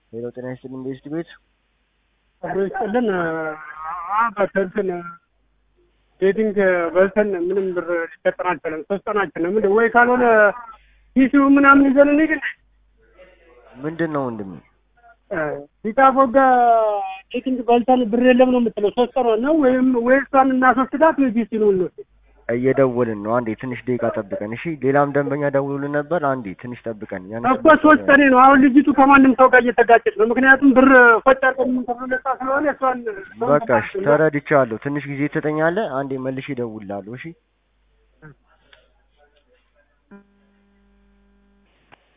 ሄሎ ጤና ይስጥልኝ ቤስት ቤት አብሮ ይስጥልን። በተንትን ቤቲንግ በልተን ምንም ብር ሊሰጠን አልቻለም። ሶስት ቀናችን ነው። ምንድን ወይ ካልሆነ ኪሱ ምናምን ይዘን እንሂድ። ምንድን ነው ወንድሜ? ሊቃፎጋ ቤቲንግ በልተን ብር የለም ነው የምትለው። ሶስት ቀን ነው ወይም ወይ እሷን እናስወስዳት ወይ ኪሱ ነው እንወስድ። እየደወልን ነው። አንዴ ትንሽ ደቂቃ ጠብቀን እሺ። ሌላም ደንበኛ ደውሉልን ነበር። አንዴ ትንሽ ጠብቀን። ያን እኮ ሶስት ቀኔ ነው። አሁን ልጅቱ ከማንም ሰው ጋር እየተጋጨች ነው። ምክንያቱም ብር ቆጭ አድርገን የምንከፍለው ስለሆነ እሷን በቃ እሺ፣ ተረድቻለሁ። ትንሽ ጊዜ ትሰጠኛለህ? አንዴ መልሼ እደውልልሃለሁ። እሺ